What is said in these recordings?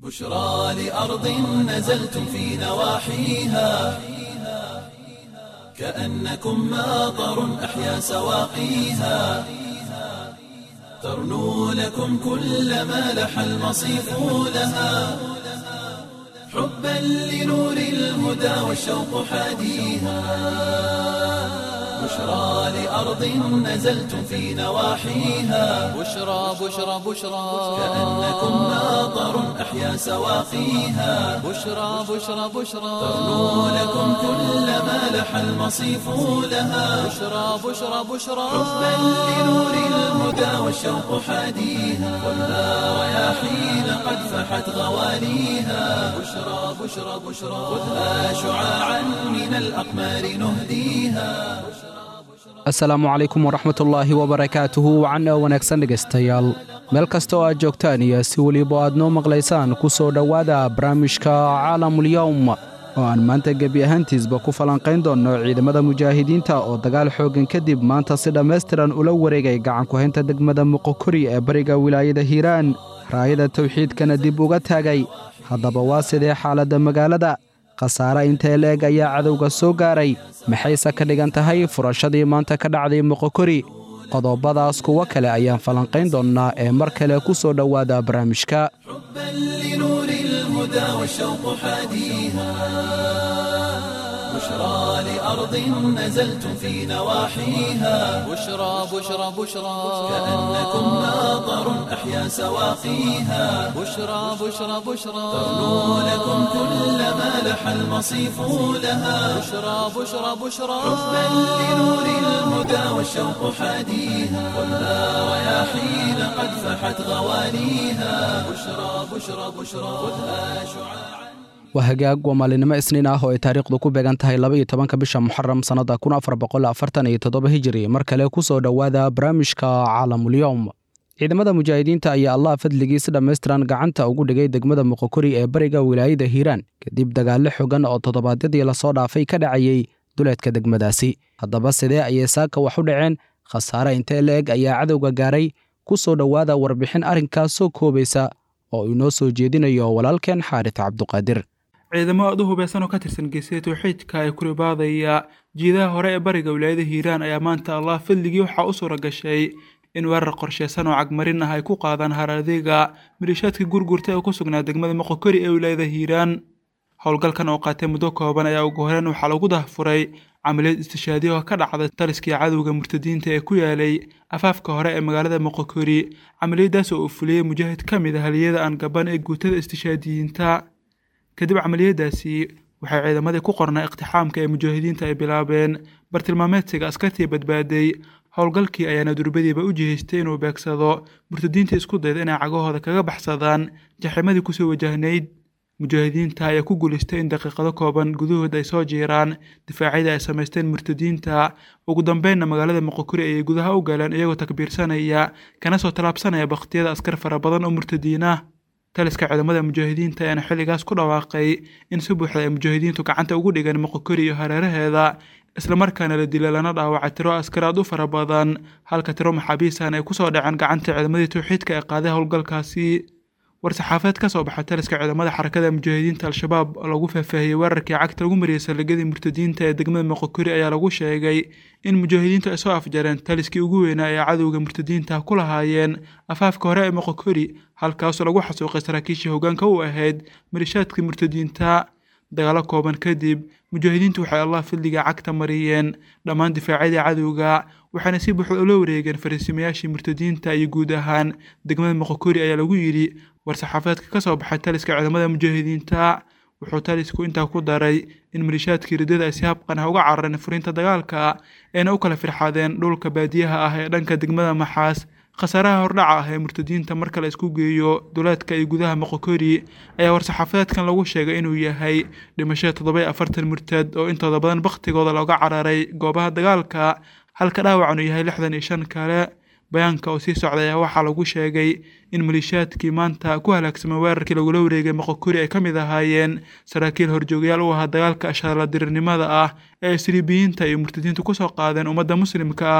بشرى لأرض نزلتم في نواحيها كأنكم ماطر أحيا سواقيها ترنو لكم كل ما لح المصيف لها حبا لنور الهدى والشوق حاديها بشرى لأرض نزلتم في نواحيها بشرى بشرى بشرى كأنكم ماطر أحيا سواقيها بشرى بشرى بشرى ترنو لكم كل ما لح المصيف لها بشرى بشرى بشرى حبا لنور الهدى والشوق حاديها والنار رياحين قد فحت غواليها بشرى بشرى بشرى خذها شعاعا من الأقمار نهديها asalaamu calaykum waraxmatullaahi wabarakaatuhu wacan oo wanaagsan dhegaystayaal meel kasta oo aad joogtaan iyo si weliba aad noo maqlaysaan ku soo dhowaada barnaamijka caalamulyowm oo aan maanta gebi ahaantiisba ku falanqayn doonno ciidamada mujaahidiinta oo dagaal xooggan kadib maanta si dhammaystiran ula wareegay gacanku-haynta degmada muqokori ee bariga wilaayada hiiraan raayada tawxiidkana dib uga taagay haddaba waa sidee xaaladda magaalada khasaare intee leeg ayaa cadowga soo gaaray maxayse ka dhigan tahay furashadii maanta ka dhacday moqokori qodobadaas kuwo kale ayaan falanqayn doonnaa ee mar kale ku soo dhowaada barnaamijka حبا لنور الهدى والشوق حاديها بشرى لأرض نزلتم في نواحيها بشرى بشرى بشرى كأنكم ماطر أحيا سواقيها بشرى بشرى بشرى ترنو لكم كل ما لح المصيف لها بشرى بشرى بشرى حبا لنور الهدى والشوق حاديها والنار رياحين قد فحت غواليها بشرى بشرى بشرى خذها شعاعا waa hagaag waa maalinimo isniin ah oo ay taariikhdu ku beegan tahay laba iyo tobanka bisha muxaram sannadda kun afar boqol afartan iyo toddoba hijiri mar kale ku soo dhowaada barnaamijka caalamulyowm ciidamada mujaahidiinta ayaa allah fadligiis dhammaystiran gacanta ugu dhigay degmada muqokori ee bariga wilaayada hiiraan kadib dagaallo xogan oo toddobaadyadii lasoo dhaafay ka dhacayey duleedka degmadaasi haddaba sidee ayay saaka wax u dhaceen khasaare intee la-eg ayaa cadowga gaaray ku soo dhowaada warbixin arrinkaas soo koobaysa oo inoo soo jeedinayo walaalkeen xaarit cabduqaadir ciidamo aad u hubeysan oo ka tirsan geesida tawxiidka ee kuribaadaya jiidaha hore ee bariga wilaayada hiiraan ayaa maanta allah fadligii waxaa u suura gashay in weerar qorsheysan oo cagmarin ah ay ku qaadaan haraadiga maliishaadka gurgurta ee ku sugnaa degmada moqokori ee wilaayada hiiraan howlgalkan oo qaatay muddo kooban ayaa ugu horeen waxaa lagu dahfuray camaliyad istishaadiya oo ka dhacda taliskii cadowga murtadiinta ee ku yaalay afaafka hore ee magaalada moqokori camaliyadaas oo uu fuliyey mujaahid ka mid ah haliyada aan gaban ee guutada istishaadiyiinta kadib camaliyadaasi waxay ciidamadii ku qornaa iqtixaamka ee mujaahidiinta ay bilaabeen bartilmaameedsiga askartii badbaaday howlgalkii ayaana durbadiiba u jihaystay inuu beegsado murtadiinta isku dayda inay cagahooda kaga baxsadaan jaximadii kusoo wajahnayd mujaahidiinta ayaa ku guulaystay in daqiiqado kooban gudahood ay soo jiiraan difaacyadii ay samaysteen murtadiinta ugu dambeynna magaalada moqokori ayay gudaha u galeen iyagoo takbiirsanaya kana soo tallaabsanaya bakhtiyada askar fara badan oo murtadiin ah taliska ciidamada mujaahidiinta ayaana xilligaas ku dhawaaqay in si buuxda ay mujaahidiintu gacanta ugu dhigeen moqokori iyo hareeraheeda islamarkaana la dila lana dhaawacay tiro askar aad u fara badan halka tiro maxaabiistan ay kusoo dhaceen gacanta ciidamadii tawxiidka ee qaaday howlgalkaasi war-saxaafeed ka soo baxay taliska ciidamada xarakada mujaahidiinta al-shabaab oo lagu faahfaahiyey weerarkii cagta lagu mariyey saldhigyadii murtadiinta ee degmada moqokori ayaa lagu sheegay in mujaahidiintu ay soo afjareen taliskii ugu weynaa ee cadowga murtadiinta ku lahaayeen afaafka hore ee moqokori halkaasoo lagu xasuuqay saraakiishii hoggaanka u ahayd malishaadkii murtadiinta dagaalo kooban kadib mujaahidiintu waxay allah fadliga cagta mariyeen dhammaan difaacyadii cadowga waxaana si buuxda ula wareegeen fariisimayaashii murtadiinta iyo guud ahaan degmada moqokori ayaa lagu yidhi war-saxaafadeedka ka soo baxay taliska ciidamada mujaahidiinta wuxuu talisku intaa ku daray in malishaadkii riddada ay si habqan ah uga carareen furiinta dagaalka ayna u kala firxadeen dhulka baadiyaha ah ee dhanka degmada maxaas khasaaraha hordhaca ah ee murtadiinta marka la isku geeyo duleedka iyo gudaha moqokori ayaa war-saxaafadeedkan lagu sheegay inuu yahay dhimashada toddoba afartan murtad oo intooda badan bakhtigooda looga cararay goobaha dagaalka halka dhaawacan uu yahay lixdan iyo shan kale bayaanka oo sii socday ayaa waxaa lagu sheegay in maliishaadkii maanta ku halaagsamay weerarkii lagula wareegay moqokori ay ka mid ahaayeen saraakiil horjoogayaal u ahaa dagaalka ashaaladirirnimada ah ee isriibiyiinta iyo murtadiintu kusoo qaadeen ummadda muslimka ah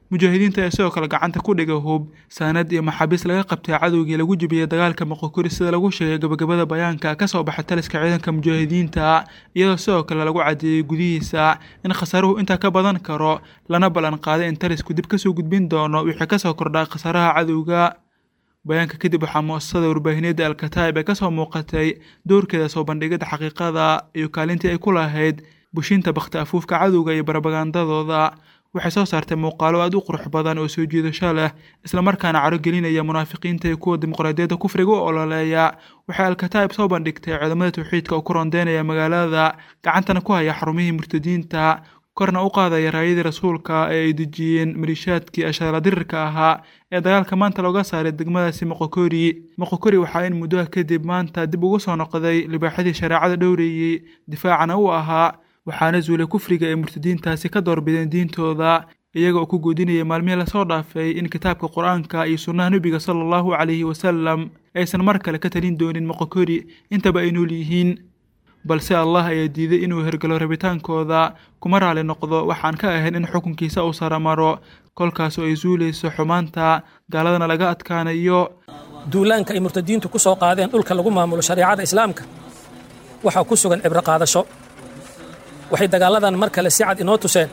mujaahidiinta ayaa sidoo kale gacanta ku dhiga hub saanad iyo maxaabiis laga qabtay cadowgii lagu jebiyey dagaalka moqokori sida lagu sheegay gabagabada bayaanka ka soo baxay taliska ciidanka mujaahidiinta iyadoo sidoo kale lagu cadeeyey gudihiisa in khasaaruhu intaa ka badan karo lana ballan qaaday in talisku dib kasoo gudbin doono wixii kasoo kordhaa khasaaraha cadowga bayaanka kadib waxaa muasasada warbaahineedda alkataa'ib ee kasoo muuqatay doorkeeda soo bandhigida xaqiiqada iyo kaalintii ay ku lahayd bushinta bakhti afuufka cadowga iyo barabagandadooda waxay soo saartay muuqaalo aada u qurux badan oo soo jiidasho leh islamarkaana caro gelinaya munaafiqiinta iyo kuwa dimuqraadiyadda kufriga u ololeeya waxay alkataa'ib soo bandhigtay ciidamada tawxiidka oo ku rondeynaya magaalada gacantana ku haya xarumihii murtadiinta korna u qaadaya raayadii rasuulka ee ay dejiyeen maliishaadkii ashaala dirirka ahaa ee dagaalka maanta looga saaray degmadaasi moqokori moqokori waxaa in muddoha kadib maanta dib ugu soo noqday libaaxadii shareecada dhowreeyey difaacana u ahaa waxaana zuulay kufriga ee murtadiintaasi ka doorbideen diintooda iyaga oo ku guudinaya maalmihii lasoo dhaafay in kitaabka qur-aanka iyo sunnaha nebiga sala allahu calayhi wasalam aysan mar kale ka talin doonin moqokori intaba ay nool yihiin balse allah ayaa diiday inuu hergalo rabitaankooda kuma raali noqdo waxaan ka ahayn in xukunkiisa uu saramaro kolkaasoo ay suulayso xumaanta gaaladana laga adkaanayo duulaanka ay murtadiintu ku soo qaadeen dhulka lagu maamulo shareecada islaamka waxaa ku sugan cibro qaadasho waxay dagaalladan mar kale si cad inoo tuseen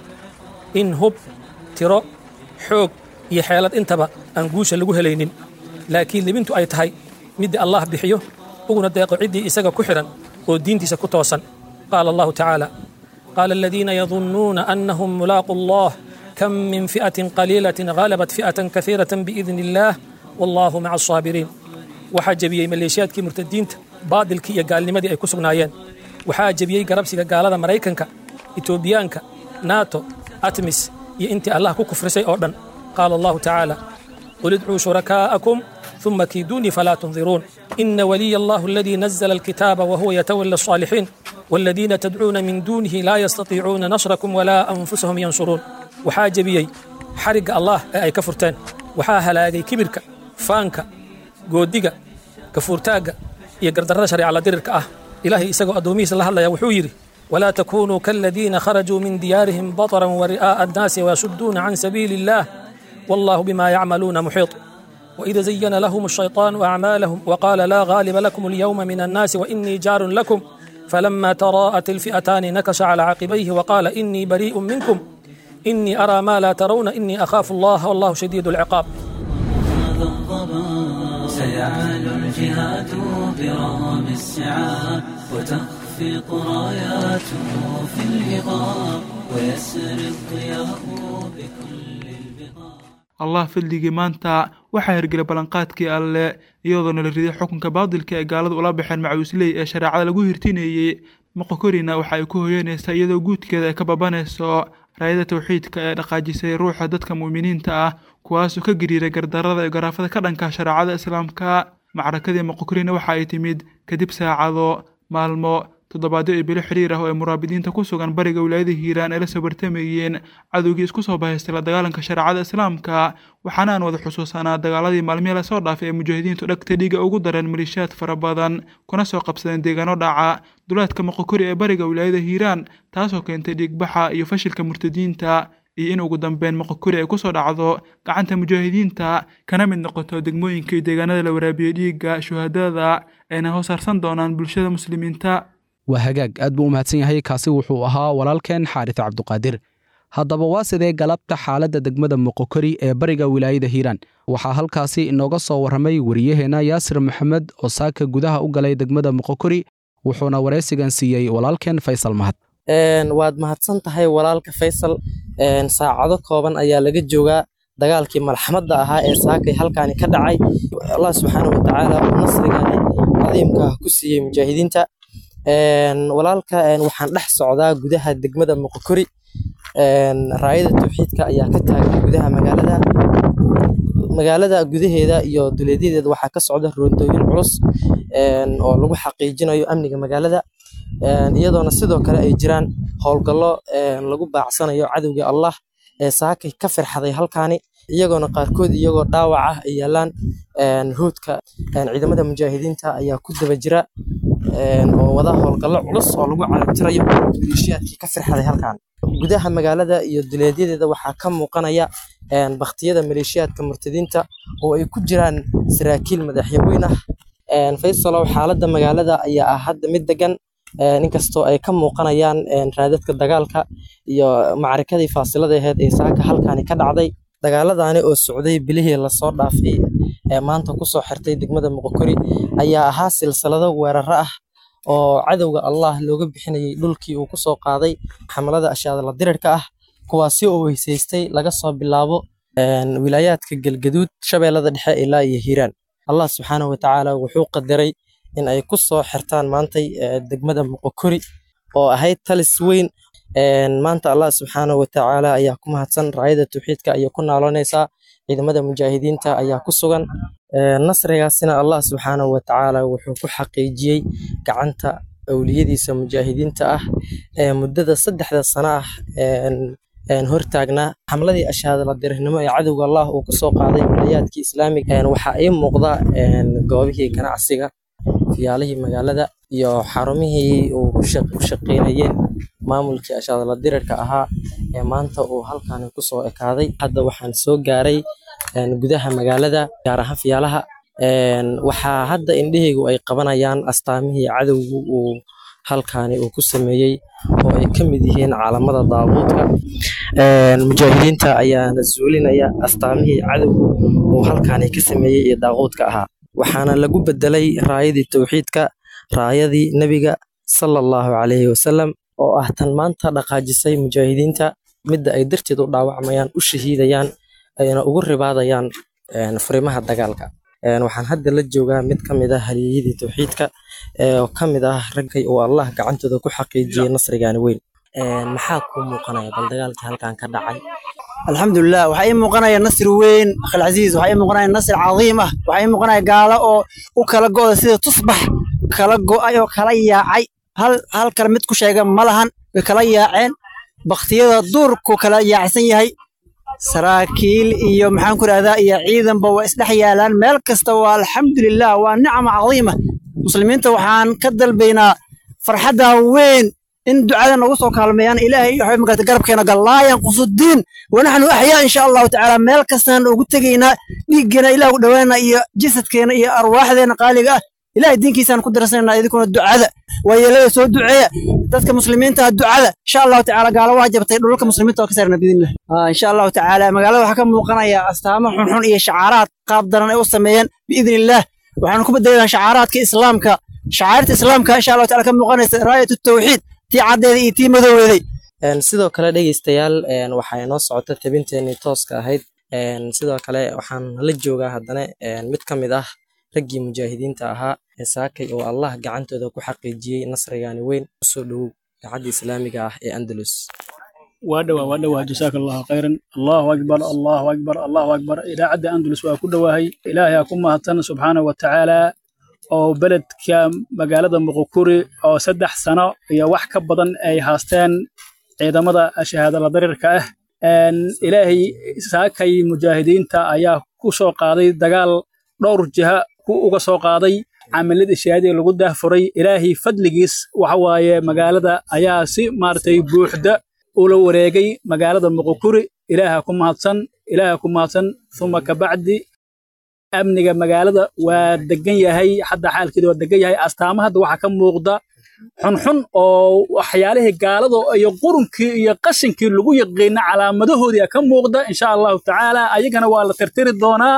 in hub tiro xoog iyo xeelad intaba aan guusha lagu helaynin laakiin libintu ay tahay midda allah bixiyo uguna deeqo ciddii isaga ku xidhan oo diintiisa ku toosan qaala allahu tacaala qaala aladiina yadunnuuna annahum mulaaqu allah kam min fi'atin qaliilatin ghalabat fi'atan kaiiratan biidni illaah wallaahu maca asaabiriin waxaa jebiyey maleeshiyaadkii murtadiinta baadilkii iyo gaalnimadii ay ku sugnaayeen waxaa jebiyey garabsiga gaalada maraykanka etoobiyaanka nato atmis iyo intii allah ku kufrisay oo dhan qaala allahu tacaala qul idcuu shurakaa'akum ثم كيدوني فلا تنظرون إن ولي الله الذي نزل الكتاب وهو يتولى الصالحين والذين تدعون من دونه لا يستطيعون نصركم ولا أنفسهم ينصرون waxaa jebiyey xarigga allah ee ay ka furteen waxaa halaagay kibirka faanka goodiga gafuurtaagga iyo gardarrada shareecala dirirka ah ilaahay isagoo addoomihiisa la hadlaya wuxuu yidhi walaa takunuu kaaladiina kharajuu min diyaarihim bataran wari'aa'a annaasi wayasudduuna can sabiili illaah wallahu bima yacmaluuna muxiiط وإذا زين لهم الشيطان أعمالهم وقال لا غالب لكم اليوم من الناس وإني جار لكم فلما تراءت الفئتان نكش على عقبيه وقال إني بريء منكم إني أرى ما لا ترون إني أخاف الله والله شديد العقاب سيعلو الجهاد برغم السعاب وتخفق راياته في الهضاب ويسري الضياء بكل البقاع allah fildigii maanta waxaa hirgelay ballanqaadkii alle iyadoona la riday xukunka baadilka ee gaalada ula baxeen macuusley ee shareecada lagu hirtinayey moqokorina waxa ay ku hoyanaysaa iyadoo guudkeeda ay ka babanayso raayada tawxiidka ee dhaqaajisay ruuxa dadka mu'miniinta ah kuwaasoo ka gariiray gardarada iyo garaafada ka dhanka shareecada islaamka macrakadii moqokorina waxa ay timid kadib saacado maalmo toddobaadyo iyo bilo xiriir ah oo ay muraabidiinta ku sugan bariga wilaayada hiiraan ay la soo bartamayeen cadowgii isku soo bahaystay la dagaalanka shareecada islaamka waxaana aan wada xusuusanaa dagaaladii maalmihii lasoo dhaafay ee mujaahidiintu dhagta dhiiga ugu dareen maliishaad fara badan kuna soo qabsadeen deegaano dhaca duleedka moqokori ee bariga wilaayada hiiraan taasoo keentay dhiigbaxa iyo fashilka murtadiinta iyo in ugu dambeyn moqokori ay kusoo dhacdo gacanta mujaahidiinta kana mid noqoto degmooyinka iyo deegaanada la waraabiyey dhiigga shuhadada ayna hosaarsan doonaan bulshada muslimiinta waa hagaag aad buu u mahadsan yahay kaasi wuxuu ahaa walaalkeen xaaris cabduqaadir haddaba waa sidee galabta xaaladda degmada moqokori ee bariga wilaayada hiiraan waxaa halkaasi inooga soo warramay wariyaheenna yaasir maxamed oo saaka gudaha u galay degmada moqokori wuxuuna waraysigan siiyey walaalkeen faysal mahad waad mahadsan tahay walaalka faysal saacado kooban ayaa laga joogaa dagaalkii malxamadda ahaa ee saakay halkaani ka dhacay allah subxaana watacaala uu nasrigaani cadiimka ku siiyey mujaahidiinta walaalka waxaan dhex socdaa gudaha degmada moqokori raayada tawxiidka ayaa ka taagan gudaha magaalada magaalada gudaheeda iyo duleedyadeeda waxaa ka socda roondooyin culus oo lagu xaqiijinayo amniga magaalada iyadoona sidoo kale ay jiraan howlgallo lagu baacsanayo cadowga allah ee saakay ka firxaday halkaani iyagoona qaarkood iyagoo dhaawac ah ay yaalaan hoodka ciidamada mujaahidiinta ayaa ku daba jira oo wada howlgallo culus oo lagu carabtirayo maleeshiyaadkii ka firxaday halkan gudaha magaalada iyo duleedyadeeda waxaa ka muuqanaya baktiyada maleeshiyaadka murtadiinta oo ay ku jiraan saraakiil madaxyaweyn ah faysalow xaaladda magaalada ayaa ah hadda mid degan inkastoo ay ka muuqanayaan raadadka dagaalka iyo macarikadii faasilada aheyd ee saaka halkaani ka dhacday dagaaladani oo socday bilihii lasoo dhaafay ee maanta kusoo xirtay degmada muqokori ayaa ahaa silsilado weeraro ah oo cadowga allah looga bixinayay dhulkii uu kusoo qaaday xamalada ashaadala dirirka ah kuwaasi oo weysaystay laga soo bilaabo wilaayaadka galgaduud shabeellada dhexe ilaa iyo hiiraan allah subxaanahu watacaala wuxuu qadaray in ay ku soo xirtaan maantay degmada muqokori oo ahayd talis weyn maanta allah subxaanahu watacaala ayaa ku mahadsan raayada tawxiidka ayay ku naaloonaysaa ciidamada mujaahidiinta ayaa ku sugan nasrigaasina allah subxaanahu watacaala wuxuu ku xaqiijiyey gacanta awliyadiisa mujaahidiinta ah ee muddada saddexda sano ah hortaagnaa xamladii ashaadala dirirnimo ee cadowga allah uu kusoo qaaday wilayaadkii islaamiga waxaa ii muuqda goobihii ganacsiga fiyaalihii magaalada iyo xarumihii uu ku shaqeynayeen maamulkii ashaadala dirirka ahaa ee maanta uu halkaani kusoo ekaaday hadda waxaan soo gaaray gudaha magaalada gaar ahaan fiyaalaha waxaa hadda indhahaygu ay qabanayaan astaamihii cadowgu uu halkaani uu ku sameeyey oo ay ka mid yihiin caalamada daabuudka mujaahidiinta ayaana zuulinaya astaamihii cadowgu uu halkaani ka sameeyey ee daaquudka ahaa waxaana lagu bedelay raayadii tawxiidka raayadii nebiga sala allahu calayhi wasalam oo ah tan maanta dhaqaajisay mujaahidiinta midda ay darteed u dhaawacmayaan u shahiidayaan ayna ugu ribaadayaan furimaha dagaalka waxaan hadda la joogaa mid ka mid ah haliyeyadii tawxiidka oo ka mid ah raggay uu allah gacantooda ku xaqiijiyey nasrigaani weyn maxaa kuu muuqanaya bal dagaalkii halkan ka dhacay alxamdulilah waxaa ii muuqanaya nasri weyn akhilcasiis waxaa ii muuqanaya nasri cadiim ah waxaa ii muuqanaya gaalo oo u kala go'da sida tusbax kala go'ay oo kala yaacay hal hal kale mid ku sheega ma lahan way kala yaaceen baktiyada duurku kala yaacsan yahay saraakiil iyo maxaan ku rahdaa iyo ciidanba waa isdhex yaalaan meel kasta waa alxamdulilah waa nicma cadiima muslimiinta waxaan ka dalbaynaa farxaddan weyn in ducada nagu soo kaalmeeyaan ilaahay waxay magarata garabkeena gal laa yanqusu diin wanaxnu axyaa insha allahu tacaala meel kastaan ugu tegaynaa dhiiggeena ilah u dhowaana iyo jasadkeena iyo arwaaxdeena qaaliga ah ilahay diinkiisaan ku darsanayna idinkuna ducada waayeelada soo duceeya dadka muslimiinta ducada insha allahu tacaala gaalo waa jabtay dhulka muslimiinta oo ka saarna biidnillah insha allahu tacaala magaalada waxaa ka muuqanaya astaamo xunxun iyo shacaaraad qaab daran ay u sameeyeen biidnillah waxaanu ku bedelaynaa shacaaraadka islaamka shacairta islaamka insha allahu taala ka muuqanaysa raayat tawxiid tii caddeeda iyo tii madooweeday sidoo kale dhegeystayaal waxaa inoo socota tabinteenii tooska ahayd sidoo kale waxaan la joogaa haddana mid ka mid ah raggii mujaahidiinta ahaa ee saakay oo allah gacantooda ku xaqiijiyey nasrigaani weyn usoo dhowow idaacadda islaamiga ah ee andalus waa dhowaa waa dhowaa jasaaka allahu khayran allahu akbar allahu akbar allahu akbar idaacadda andalus waa ku dhowaahay ilaahay aa ku mahadsan subxaanahu wa tacaala oo beledka magaalada muqukuri oo saddex sano iyo wax ka badan ay haasteen ciidamada shahaadala darirka ah ilaahay saakay mujaahidiinta ayaa ku soo qaaday dagaal dhowr jiha ku uga soo qaaday camiladii shahaadiga lagu daahfuray ilaahay fadligiis waxa waaye magaalada ayaa si maaragtay buuxda ula wareegay magaalada muqukuri ilaaha ku mahadsan ilaaha ku mahadsan uma kabacdi amniga magaalada waa degan yahay hadda xaalkeeda waa degan yahay astaama hadda waxaa ka muuqda xunxun oo waxyaalihii gaalada iyo qurunkii iyo qashinkii lagu yaqiina calaamadahoodii ka muuqda insha allahu tacaala ayagana waa la tirtiri doonaa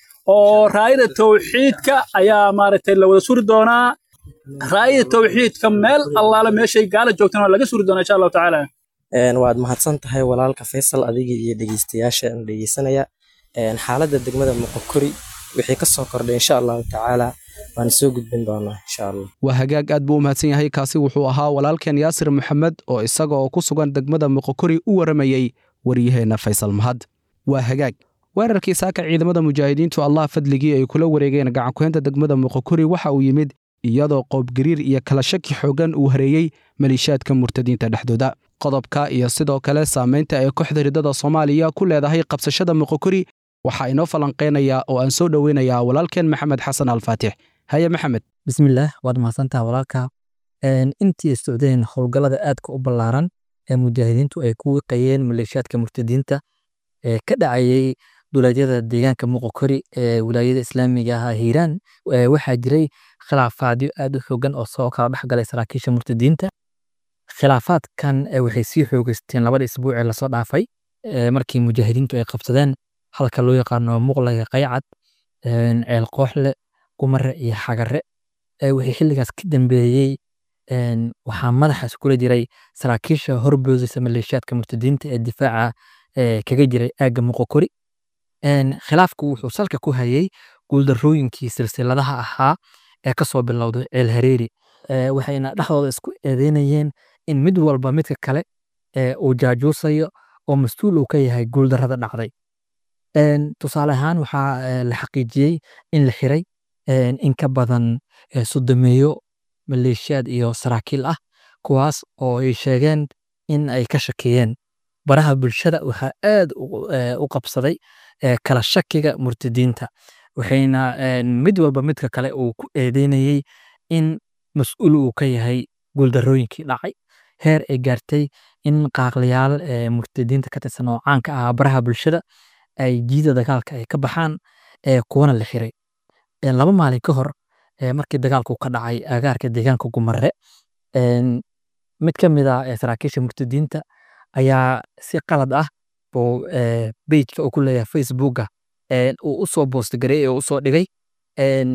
oo raayada tawxiidka ayaa maaragtay la wada suri doonaa raayada tawxiidka meel allaala meeshay gaala joogtana waa laga suri doonaa insha allahu tacaala waad mahadsan tahay walaalka faysal adiga iyo dhegeystayaasha dhegeysanaya xaaladda degmada muqokori wixii ka soo kordhay insha allahu tacaala waan soo gudbin doonaa insha allah waa hagaag aad buu u mahadsan yahay kaasi wuxuu ahaa walaalkeen yaasir maxamed oo isaga oo ku sugan degmada muqokori u waramayey waryaheenna faysal mahad waa hagaag weerarkii saaka ciidamada mujaahidiintu allah fadligii ay kula wareegeen gacankuheynta degmada muqokori waxa uu yimid iyadoo qoobgariir iyo kala shaki xooggan uu hareeyey maliishaadka murtadiinta dhexdooda qodobka iyo sidoo kale saamaynta ay kooxda ridada soomaaliya ku leedahay qabsashada muqokori waxaa inoo falanqaynayaa oo aan soo dhoweynayaa walaalkeen maxamed xasan alfaatix haye maxamed bismillaah waad mahadsantaha walaalka intii socdeen howlgallada aadka u ballaaran ee mujaahidiintu ay ku wiqayeen maleeshiyaadka murtadiinta ee ka dhacayay duleedyada deegaanka muqokori ee wilaayada islaamiga ah hiiraan ee waxaa jiray khilaafaadyo aad u xoogan oo soo kala dhex galay saraakiisha murtadiinta khilaafaadkan ee waxay sii xoogeysteen labada isbuuc ee lasoo dhaafay ee markii mujaahidiintu ay qabsadeen halka loo yaqaano muqlaga qaycad een, ceel kooxle gumare iyo xagare ee wixii xilligaas ka dambeeyey een, waxaa madaxa iskula jiray saraakiisha horboodaysa maleeshiyaadka murtadiinta ee difaaca ee kaga jiray aagga muqokori Een, khilaafku wuxuu salka ku hayay guuldarrooyinkii silsiladaha ahaa ee kasoo bilowday ceel hareeri Ee, waxayna dhexdooda isku eedeynayeen in mid walba midka kale ee uu jaajuusayo oo mas-uul uu ka yahay guuldarrada dhacday Een, tusaale ahaan waxaa ee, la xaqiijiyey in la xiray een, in ka badan ee, soddomeeyo maleeshiyaad iyo saraakiil ah kuwaas oo ay sheegeen in ay ka shakeeyeen baraha bulshada waxaa aad u ee, u qabsaday ee, kala shakiga murtadiinta waxayna een, mid walba midka kale uu ku eedeynayey in mas-uul uu ka yahay guuldarrooyinkii dhacay heer ay gaartay in qaaqlayaal ee, murtadiinta ka tirsan oo caanka ah baraha bulshada ay jiida dagaalka ay ka baxaan ee, kuwana la xiray Ee, laba maalin ka hor ee, markii dagaalku ka dhacay agaarka deegaanka gumare een, mid ka mid ah ee, saraakiisha murtadiinta ayaa si qalad ah buu ee, pageka uu ku leeyahay facebooka een, uu u soo boost gareeyey oo u soo dhigay een,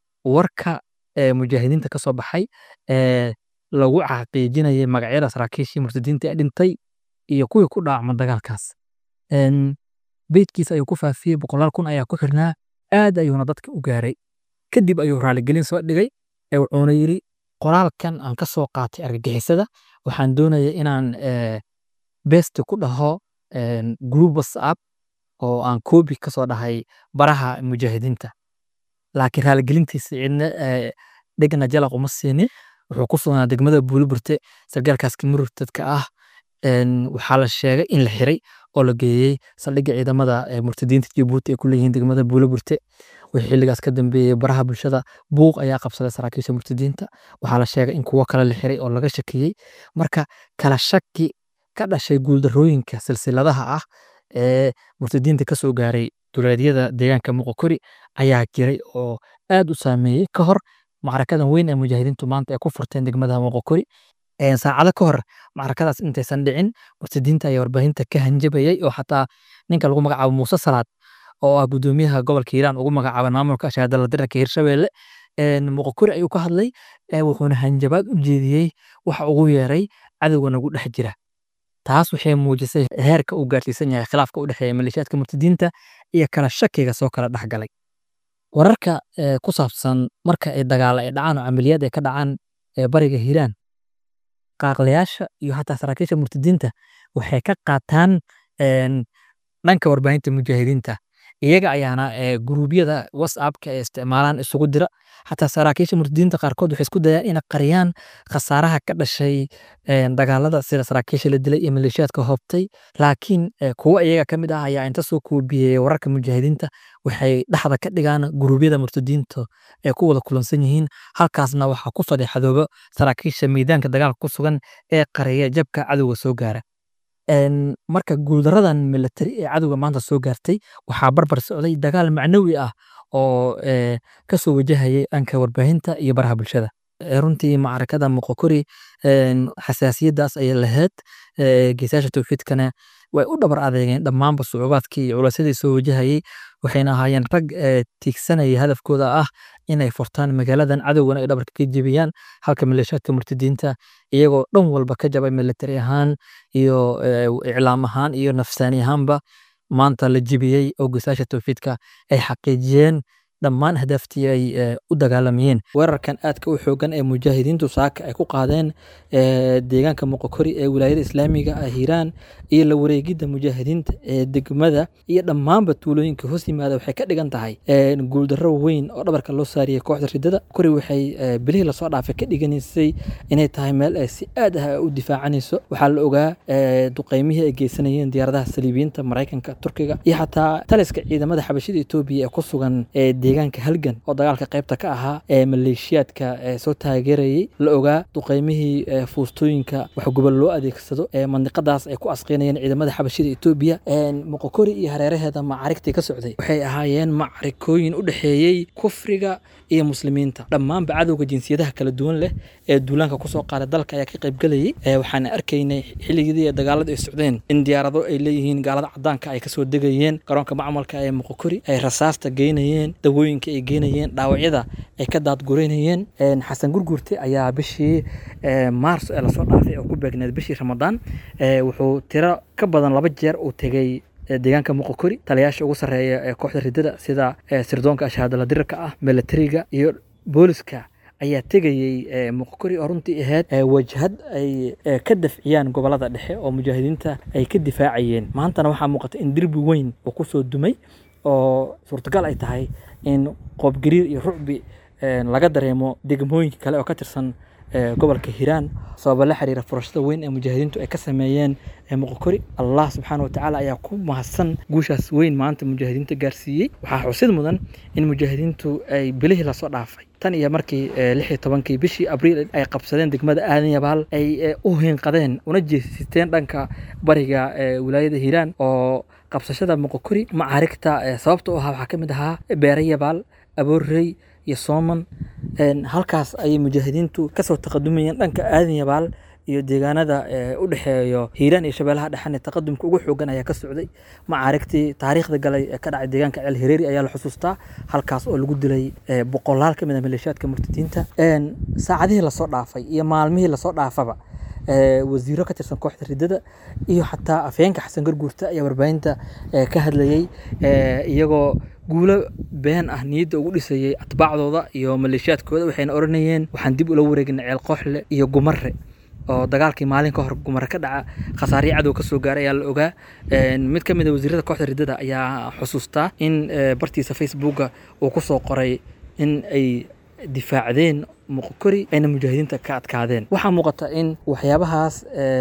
warka ee, mujaahidiinta ka soo baxay ee lagu xaqiijinayay magacyada saraakiishii murtadiinta ee dhintay iyo kuwii ku dhaacma dagaalkaas Een, beydkiisa ayuu ku faafiyey boqolaal kun ayaa ku xirnaa aad ayuuna dadka u gaaray kadib ayuu raaligelin soo dhigay ee wuxuuna yidhi qoraalkan aan ka soo qaatay argagixisada waxaan doonaya inaan ee, besti ku dhaho een, group whatsapp oo aan koobi ka soo dhahay baraha mujaahidiinta laakiin raaligelintiisa cidna ee, dhegna jalaq uma siinin wuxuu ku sugnaa degmada buuliburte sargaalkaaska murtadka ah een, waxaa la sheegay in la xiray oo la geeyey saldhigga ciidamada ee murtadiinta jabuuti ay ku leeyihiin degmada buuliburte wixii xilligaas ka dambeeyey baraha bulshada buuq ayaa qabsaday saraakiisha murtadiinta waxaa la sheegay in kuwo kale la xiray oo laga shakiyey marka kala shaki ka dhashay guuldarrooyinka silsiladaha ah ee murtadiinta ka soo gaaray duleedyada deegaanka muqokori ayaa jiray oo aad u saameeyey ka hor macrakadan weyn ee mujaahidiintu maanta ay ku furteen degmada muqokori Een, saacado ka hor macrakadaas intaysan dhicin murtadiinta ayaa warbaahinta ka hanjabayay oo xataa ninka lagu magacaabo muuse salaad oo ah gudoomiyaha gobolka hiiraan ugu magacaaban maamulka shahaadala dirarka hirshabelle Een, muqokori ayuu ka hadlay ee wuxuuna hanjabaad u jeediyey waxa ugu yeeray cadowga nagu dhex jira taas waxay muujisay heerka uu gaarsiisan yahay khilaafka u dhexeeya maleeshiyaadka murtadiinta iyo kala shakiga soo kala dhex galay wararka ee, ku saabsan marka ay dagaalo ay dhacaan oo camaliyaad ay ka dhacaan ee bariga hiiraan qaaqlayaasha iyo xataa saraakiisha murtadiinta waxay ka qaataan een, dhanka warbaahinta mujaahidiinta iyaga ayaana ee, guruubyada whatsappka ay isticmaalaan isugu dira xataa saraakiisha murtadiinta qaarkood waxay isku dayaan inay qariyaan khasaaraha ka dhashay een, dagaalada sida saraakiisha la dilay iyo maleeshiyaadka hoobtay laakiin ee, kuwo iyaga ka mid ah ayaa inta soo koobiyey wararka mujaahidiinta waxay dhexda ka dhigaan guruubyada murtadiinta ee ku wada kulansan yihiin halkaasna waxaa ku fadeexadooba saraakiisha miidaanka dagaalka ku sugan ee qareeya jabka cadowga soo gaara Een, marka guuldaradan militari ee cadowga maanta soo gaartay waxaa barbar socday dagaal macnawi ah oo ee, kasoo wajahayay dhanka warbaahinta iyo baraha bulshada Ee, runtii macrakada muqokori een, xasaasiyadaas ayay lahayd ee, geesaasha towxiidkana way u dhabar adeegeen dhammaanba sucubaadkii iyo culaysyadii soo wajahayay waxayna ahaayeen rag ee, tiigsanaya hadafkooda ah inay furtaan magaaladan cadowgana ay dhabarka ka jebiyaan halka maleeshiyaadka murtadiinta iyagoo dhan walba ka jabay militari ahaan iyo ee, iclaam ahaan iyo nafsaani ahaanba maanta la jebiyey oo geesaasha towxiidka ay xaqiijiyeen dhammaan ahdaaftii ay ee, u dagaalamayeen weerarkan aadka u xoogan ee mujaahidiintu saaka ay ku qaadeen ee, deegaanka muqokori ee wilaayada islaamiga ah hiiraan iyo la wareegidda mujaahidiinta ee degmada iyo dhammaanba tuulooyinka hoos yimaada waxay ka dhigan tahay ee, guuldarro weyn oo dhabarka loo saariyey kooxda ridada kori waxay ee, bilihii lasoo dhaafay ka dhiganaysay inay tahay meel ay si aad ah u difaacanayso waxaa la ogaa ee, duqeymihii ay geysanayeen diyaaradaha saliibiyiinta maraykanka turkiga iyo xataa taliska ciidamada xabashida etoobiya ee ku sugan ee deegaanka halgan oo dagaalka qaybta ka ahaa ee maleeshiyaadka ee soo taageerayay la ogaa duqeymihii ee fuustooyinka wax gobol loo adeegsado ee mandiqadaas ay ku asqeynayeen ciidamada xabashida etoobiya moqokori iyo hareeraheeda macarigtii ka socday waxay ahaayeen macarikooyin u dhexeeyey kufriga iyo muslimiinta dhammaanba cadowga jinsiyadaha kala duwan leh ee duulaanka kusoo qaaday dalka ayaa ka qaybgelayay waxaan arkaynay xilligii dagaalada ay socdeen in diyaarado ay leeyihiin gaalada cadaanka ay kasoo degayeen garoonka macmalka ee moqokori ay rasaasta geynayeen dawooyinka ay geynayeen dhaawacyada ay ka daadgureynayeen xasan gurgurte ayaa bishii maars ee lasoo dhaafay oo ku beegneed bishii ramadaan wuxuu tiro ka badan laba jeer uu tegey deegaanka muqokori taliyaasha ugu sarreeya ee kooxda ridada sida sirdoonka ashaadala dirirka ah milatariga iyo booliska ayaa tegayey muqokori oo runtii ahayd wajhad ay ka dafciyaan gobolada dhexe oo mujaahidiinta ay ka difaacayeen maantana waxaa muuqata in derbi weyn uu kusoo dumay oo suurtagal ay tahay in qoobgariir iyo rucbi laga dareemo degmooyinka kale oo ka tirsan gobolka hiiraan sababa la xiriira furashada weyn ee mujaahidiintu ay ka sameeyeen muqokori allah subxaana watacaala ayaa ku mahadsan guushaas weyn maanta mujaahidiinta gaarsiiyey waxaa xusid mudan in mujaahidiintu ay bilihii lasoo dhaafay tan iyo markii lix iyo tobankii bishii abriil ay qabsadeen degmada aadan yabaal ay u hinqadeen una jeesiteen dhanka bariga wilaayada hiiraan oo qabsashada muqokori macaarigta sababta u ahaa waxaa ka mid ahaa beere yabaal aboorrey iyo sooman halkaas ayay mujaahidiintu kasoo taqadumayeen dhanka aadan yabaal iyo deegaanada u dhexeeyo hiiraan iyo shabeelaha dhexan taqadumka ugu xoogan ayaa ka socday macaarigtii taariikhda galay ee ka dhacay deegaanka ceel hireeri ayaa la xusuustaa halkaas oo lagu dilay boqolaal ka mid a maleeshiyaadka murtadiinta saacadihii lasoo dhaafay iyo maalmihii lasoo dhaafaba wasiiro ka tirsan kooxda ridada iyo xataa afheenka xasan garguurta ayaa warbaahinta ka hadlayey iyagoo guulo been ah niyadda ugu dhisayey atbaacdooda iyo maleeshiyaadkooda waxayna odhanayeen waxaan dib ula wareegnay ceel kooxle iyo gumare oo dagaalkii maalin ka hor gumare ka dhaca khasaarihii cadow kasoo gaaray ayaa la ogaa mid ka mid a wasiirada kooxda ridada ayaa xusuustaa in bartiisa facebooka uu kusoo qoray in ay difaacdeen muqokori ayna mujaahidiinta ka adkaadeen waxaa muuqata in waxyaabahaas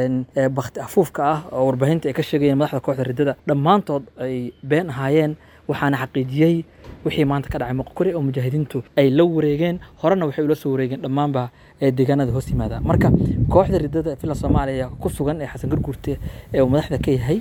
bakti afuufka ah oo warbaahinta ay ka sheegayeen madaxda kooxda ridada dhammaantood ay been ahaayeen waxaana xaqiijiyey wixii maanta ka dhacay muqokori oo mujaahidiintu ay la wareegeen horena waxay ula soo wareegeen dhammaanba deegaanada hoos yimaada marka kooxda ridada villa soomaaliya ku sugan ee xasan garguurte ee uu madaxda ka yahay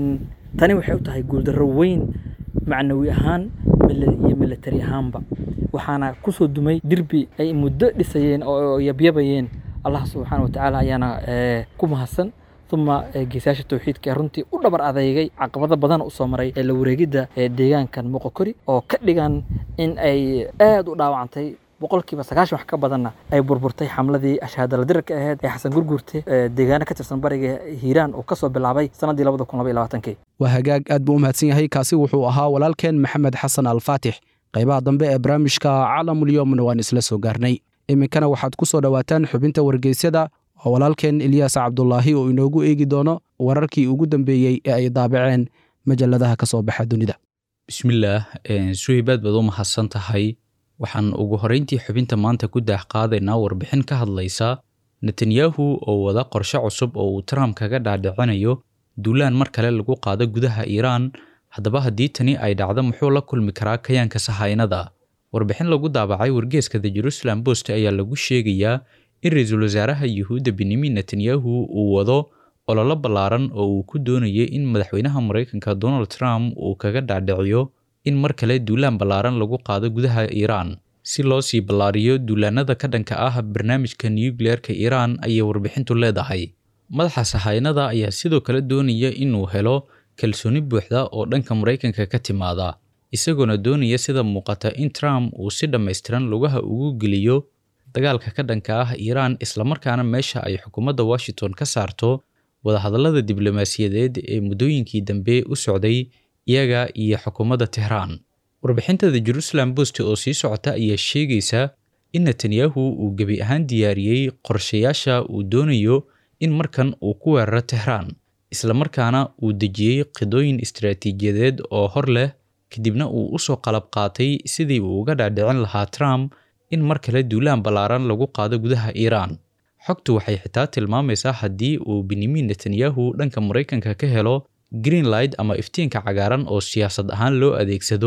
tani waxay u tahay guuldarro weyn macnawi ahaan iyo milatari ahaanba waxaana kusoo dumay dirbi ay muddo dhisayeen oo yabyabayeen allah subxaana watacaala ayaana ku mahadsan uma geesayaasha towxiidka ee runtii u dhabar adeygay caqabado badan usoo maray ee la wareegidda deegaankan muqokori oo ka dhigan in ay aad u dhaawacantay boqolkiiba sagaashan wax ka badanna ay burburtay xamladii ashaadala dirarka ahayd ee xasan gurguurte deegaano ka tirsan bariga hiiraan uu kasoo bilaabay sanadii labada kun laba iyo labaatankii waa hagaag aad buu u mahadsan yahay kaasi wuxuu ahaa walaalkeen maxamed xasan alfaatix qaybaha dambe ee barnaamijka caalamulyoomna waan isla soo gaarnay iminkana waxaad ku soo dhowaataan xubinta wargeysyada oo walaalkeen ilyaas cabdulaahi oo inoogu eegi doono wararkii ugu dambeeyey ee ay daabaceen majalladaha ka soo baxa dunida bismillaah suhaybaad baad u mahadsan tahay waxaan ugu horrayntii xubinta maanta ku daah qaadaynaa warbixin ka hadlaysa netanyahu oo wada qorshe cusub oo uu trump kaga dhaadhicinayo duulaan mar kale lagu qaado gudaha iiraan haddaba haddii tani ay dhacdo muxuu la kulmi karaa kayaanka sahaynada warbixin lagu daabacay wargeeska the jerusalem post ayaa lagu sheegayaa in ra-iisul wasaaraha yuhuudda benyamin netanyahu uu wado ololo ballaaran oo uu ku doonayay in madaxweynaha maraykanka donald trump uu kaga dhaadhiciyo in mar kale duulaan ballaaran lagu qaado gudaha iiraan si loo sii ballaariyo duulaanada ka dhanka ah barnaamijka nucleerka iiraan ayay warbixintu leedahay madaxa sahaynada ayaa sidoo kale doonaya inuu helo kalsooni buuxda oo dhanka maraykanka ka timaada isagoona doonaya sida muuqata in trump uu si dhammaystiran lugaha ugu geliyo dagaalka ka dhanka ah iiraan islamarkaana meesha ay xukuumadda washington ka saarto wadahadallada diblomaasiyadeed ee muddooyinkii dambe u socday iyaga iyo xukuumadda tehraan warbixinta the jerusalem post oo sii socota ayaa sheegaysa in netanyahu uu gebi ahaan diyaariyey qorshayaasha uu doonayo in markan uu ku weeraro tehraan islamarkaana uu dejiyey qidooyin istaraatiijiyadeed oo hor leh kadibna uu usoo qalab qaatay sidii uu uga dhaadhicin lahaa trump in mar kale duulaan ballaaran lagu qaado gudaha iiraan xogtu waxay xitaa tilmaamaysaa haddii uu benyamin netanyahu dhanka maraykanka ka helo greenlight ama iftiinka cagaaran oo siyaasad ahaan loo adeegsado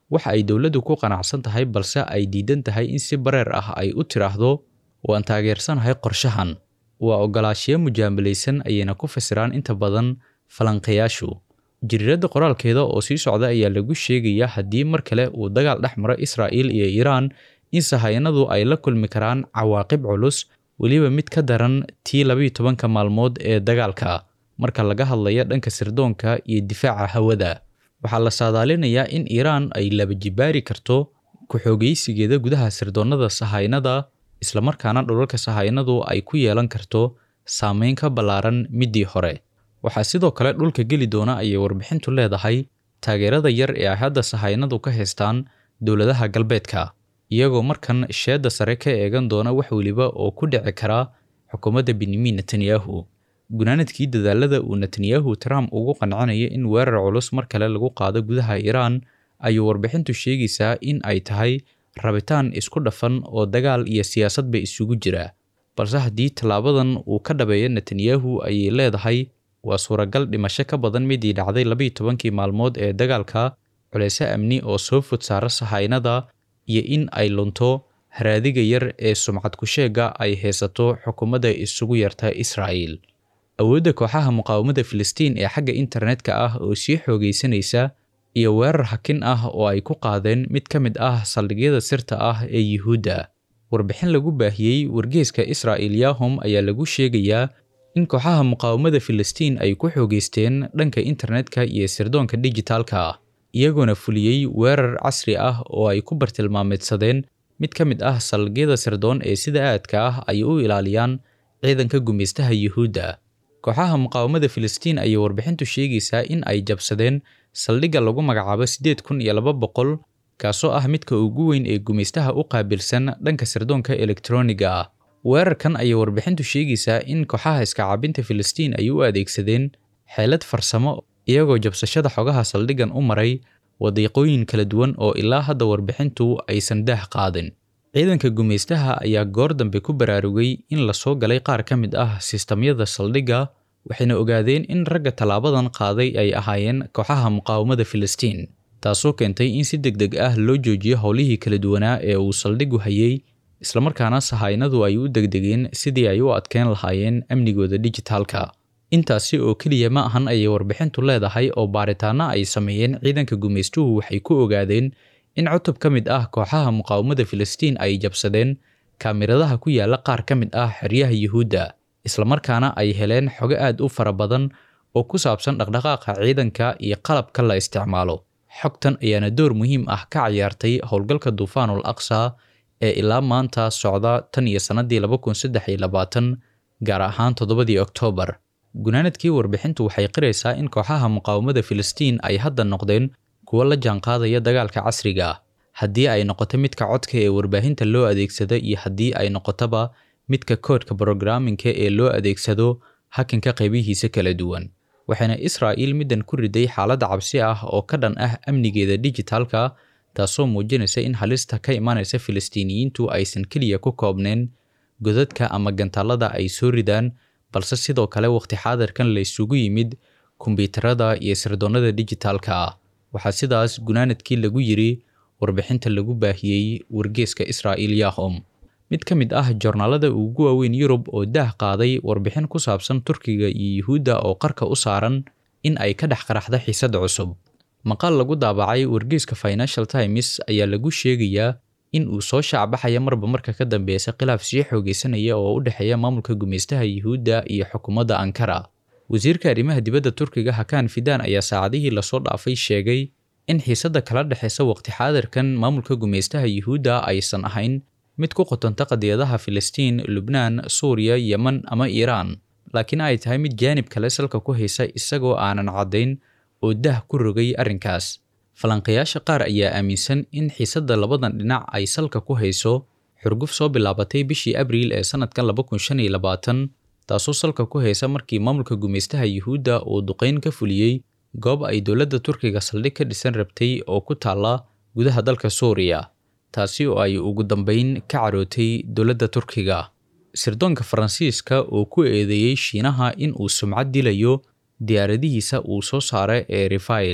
waxa ay dowladdu ku qanacsan tahay balse ay diidan tahay in si bareer ah ay u tiraahdo waan taageersanahay qorshahan waa ogolaashiyo mujaamalaysan ayayna ku fasiraan inta badan falanqayaashu jiriiradda qoraalkeeda oo sii socda ayaa lagu sheegayaa haddii mar kale uu dagaal dhex maro israa'iil iyo iiraan in sahayanadu ay la kulmi karaan cawaaqib culus weliba mid ka daran tii labayo tobanka maalmood ee dagaalka marka laga hadlayo dhanka sirdoonka iyo difaaca hawada waxaa la saadaalinayaa in iiraan ay laba jibaari karto ku-xoogaysigeeda gudaha sirdoonnada sahaynada islamarkaana dhulalka sahaynadu ay ku yeelan karto saameyn ka ballaaran middii hore waxaa sidoo kale dhulka geli doona ayay warbixintu leedahay taageerada yar ee ay hadda sahaynadu ka haystaan dowladaha galbeedka iyagoo markan sheedda sare ka eegan doona wax weliba oo ku dhici kara xukuumadda benyamin netanyahu gunaanadkii dadaalada uu netanyahu trump ugu qancinaya in weerar culus mar kale lagu qaado gudaha iiraan ayuu warbixintu sheegaysaa in ay tahay rabitaan isku dhafan oo dagaal iyo siyaasadba isugu jira balse haddii tallaabadan uu ka dhabeeyo netanyahu ayay leedahay waa suuragal dhimasho ka badan midii dhacday labayo tobankii maalmood ee dagaalka culeyse amni oo soo fod saara sahaynada iyo in ay lunto haraadiga yar ee sumcad ku-sheega ay haysato xukuumadda isugu yarta israa'iil awoodda kooxaha muqaawamada filistiin ee xagga internetka ah oo sii xoogaysanaysa iyo weerar hakin ah oo ay ku qaadeen mid ka mid ah saldhigyada sirta ah ee yuhuudda warbixin lagu baahiyey wargeeska israa'il yahom ayaa lagu sheegayaa in kooxaha muqaawamada filistiin ay ku xoogeysteen dhanka internetka iyo sirdoonka dijitaalka ah iyagoona fuliyey weerar casri ah oo ay ku bartilmaameedsadeen mid ka mid ah saldhigyada sirdoon ee sida aadka ah ay u ilaaliyaan ciidanka gumaystaha yuhuudda kooxaha muqaawamada filistiin ayay warbixintu sheegaysaa in ay jabsadeen saldhigga lagu magacaabo siddeed kun iyo laba boqol kaasoo ah midka ugu weyn ee gumaystaha u qaabilsan dhanka sirdoonka elektroniga ah weerarkan ayay warbixintu sheegaysaa in kooxaha iskacaabinta filistiin ay u adeegsadeen xeelad farsamo iyagoo jabsashada xogaha saldhiggan u maray wadiiqooyin kala duwan oo ilaa hadda warbixintu aysan daah qaadin ciidanka gumaystaha ayaa goor dambe ku baraarugay in lasoo galay qaar ka mid ah sistamyada saldhigga waxayna ogaadeen in ragga tallaabadan qaaday ay ahaayeen kooxaha muqaawamada filistiin taasoo keentay in si deg deg ah loo joojiyo howlihii kala duwanaa ee uu saldhiggu hayay islamarkaana sahaynadu ay u degdegeen sidii ay u adkeyn lahaayeen amnigooda dijitaalka intaasi oo keliya ma ahan ayay warbixintu leedahay oo baaritaano ay sameeyeen ciidanka gumaystuhu waxay ku ogaadeen in cutub ka mid ah kooxaha muqaawamada filistiin ay jabsadeen kaamiradaha ku yaala qaar ka mid ah xeryaha yuhuudda islamarkaana ay heleen xogo aad u fara badan oo ku saabsan dhaqdhaqaaqa ciidanka iyo qalabka la isticmaalo xogtan ayaana door muhiim ah ka ciyaartay howlgalka duufaanul aqsa ee ilaa maanta socda tan iyo sannadii laba kun saddex iyo labaatan gaar ahaan toddobadii oktoobar gunaanadkii warbixintu waxay qiraysaa in kooxaha muqaawamada filistiin ay hadda noqdeen kuwo la jaanqaadaya dagaalka casriga ah haddii ay noqoto midka codka ee warbaahinta loo adeegsado iyo haddii ay noqotoba midka koodhka brogramminka ee loo adeegsado hakanka qaybihiisa kala duwan waxayna israa'iil middan ku riday xaaladda cabsi ah oo ka dhan ah amnigeeda dijitaalka taasoo muujinaysa in halista ka imanaysa filistiiniyiintu aysan keliya ku koobneen godadka ama gantaalada ay soo ridaan balse sidoo kale waqti xaadirkan la isugu yimid kombiyuutarada iyo sirdoonnada dijitaalka ah waxaa sidaas gunaanadkii lagu yiri warbixinta lagu baahiyey wargeeska israa'iil yahom mid ka mid ah joornaalada ugu waaweyn yurub oo daah qaaday warbixin ku saabsan turkiga iyo yuhuudda oo qarka u saaran in ay ka dhex qaraxda xiisad cusub maqaal lagu daabacay wargeeska financial times ayaa lagu sheegayaa in uu soo shaacbaxaya marba marka ka dambeysa khilaaf sii xoogeysanaya oo u dhexeeya maamulka gumaystaha yuhuudda iyo xukuumadda ankara wasiirka arrimaha dibadda turkiga hakaan fidaan ayaa saacadihii lasoo dhaafay sheegay in xiisadda kala dhexeysa waqti xaadirkan maamulka gumaystaha yuhuudda aysan ahayn mid ku qotonta qadiyadaha filistiin lubnaan suuriya yeman ama iiraan laakiin ay tahay mid jaanib kale salka ku haysa isagoo aanan caddayn oo dah ku rogay arrinkaas falanqayaasha qaar ayaa aaminsan in xiisadda labadan dhinac ay salka ku hayso xurguf soo bilaabatay bishii abriil ee sannadkan laba kun shan iyo labaatan taasoo salka ku haysa markii maamulka gumaystaha yuhuudda uu duqayn ka fuliyey goob ay dowladda turkiga saldhig ka dhisan rabtay oo ku taalla gudaha dalka suuriya taasi oo ay ugu dambayn ka carootay dowladda turkiga sirdoonka faransiiska oo ku eedeeyey shiinaha in uu sumcad dilayo diyaaradihiisa uu soo saara ee rifail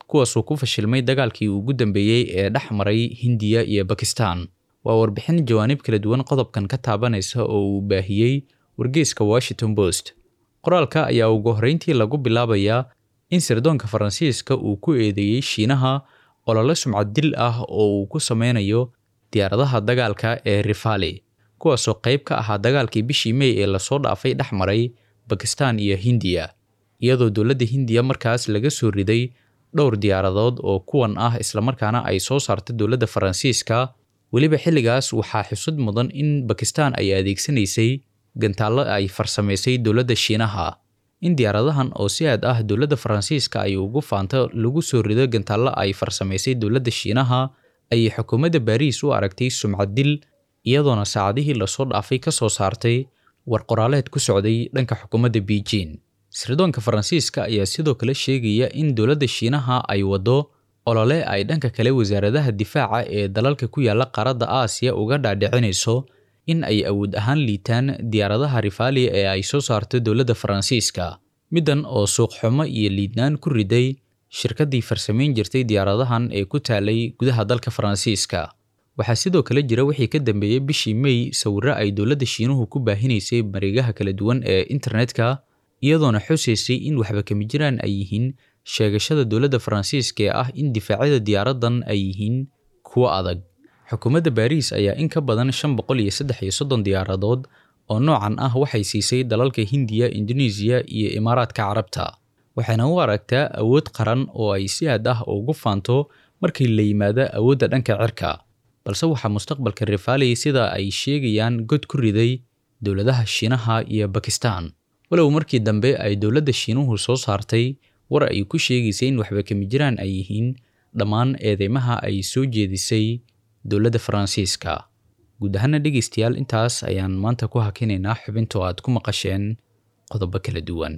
kuwaasoo ku fashilmay dagaalkii ugu dambeeyey ee dhex maray hindiya iyo bakistan waa warbixin jawaanib kala duwan qodobkan ka taabanaysa oo uu baahiyey wargeyska washington post qoraalka ayaa ugu horreyntii lagu bilaabayaa in sirdoonka faransiiska uu ku eedeeyey shiinaha olole sumcad dil ah oo uu ku sameynayo diyaaradaha dagaalka ee rifali kuwaasoo qayb ka ahaa dagaalkii bishii mey ee lasoo dhaafay dhex maray bakistan iyo hindiya iyadoo dowladda hindiya markaas laga soo riday dhowr diyaaradood oo kuwan ah islamarkaana ay soo saartay dowladda faransiiska weliba xilligaas waxaa xusud mudan in bakistan ay adeegsanaysay gantaallo ay farsamaysay dowladda shiinaha in diyaaradahan oo si aad ah dowladda faransiiska ay ugu faanto lagu soo rido gantaallo ay farsamaysay dowladda shiinaha ayay xukuumadda baariis u aragtay sumcad dil iyadoona saacadihii lasoo dhaafay ka soo saartay war qoraaleed ku socday dhanka xukuumadda beijing sirdoonka faransiiska ayaa sidoo kale sheegaya in dowladda shiinaha ay waddo olole ay dhanka kale wasaaradaha difaaca ee dalalka ku yaala qaaradda aasiya uga dhaadhicinayso in ay awood ahaan liitaan diyaaradaha rifaali ee ay soo saarto dowladda faransiiska middan oo suuqxumo iyo liidnaan ku riday shirkaddii farsamayn jirtay diyaaradahan ee ku taalay gudaha dalka faransiiska waxaa sidoo kale jira wixii ka dambeeyey bishii mey sawirro ay dowladda shiinuhu ku baahinaysay mareegaha kala duwan ee internetka iyadoona xusaysay in waxba kama jiraan ay yihiin sheegashada dowladda faransiiska ee ah in difaacyada diyaaraddan ay yihiin kuwo adag xukuumadda baariis ayaa in ka badan shan boqol iyo saddex iyo soddon diyaaradood oo noocan ah waxay siisay dalalka hindiya indonesiya iyo imaaraadka carabta waxayna u aragtaa awood qaran oo ay si aad ah ugu faanto markii la yimaado awoodda dhanka cirka balse waxaa mustaqbalka rifali sida ay sheegayaan god ku riday dowladaha shiinaha iyo bakistan walow markii dambe ay dowladda shiinuhu soo saartay war ay ku sheegaysay in waxba kama jiraan ay yihiin dhammaan eedeymaha ay soo jeedisay dowladda faransiiska guud ahaana dhegaystayaal intaas ayaan maanta ku hakinaynaa xubintoo aad ku maqasheen qodobo kala duwan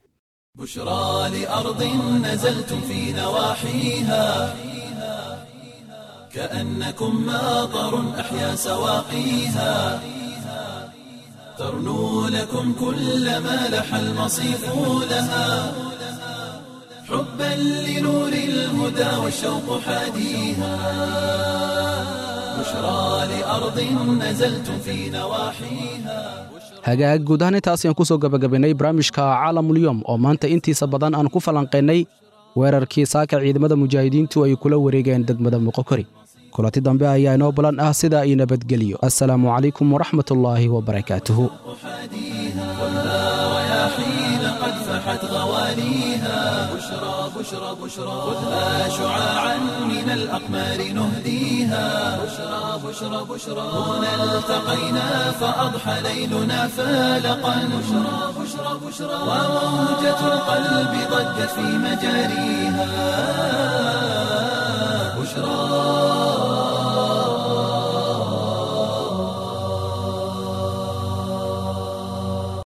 بشرى لأرض نزلتم في نواحيها كأنكم ماطر أحيا سواقيها ترنو لكم كل ما لح المصيف لها حبا لنور الهدى والشوق حاديها بشرى لأرض نزلتم في نواحيها hagaag guud ahaan intaas ayaan ku soo gabagabaynay barnaamijka caalamulyoom oo maanta intiisa badan aan ku falanqaynay weerarkii saaka ciidamada mujaahidiintu ay kula wareegeen degmada muqokori kulanti dambe ayaa inoo balan ah sidaa io nabadgeliyo assalaamu calaykum waraxmatullaahi wabarakaatuhu والرياحين قد فحت غواليها بشرى بشرى بشرى خذها شعاعا من الأقمار نهديها بشرى بشرى بشرى هنا التقينا فأضحى ليلنا فالقا بشرى بشرى بشرى وموجة القلب ضجت في مجاريها بشرى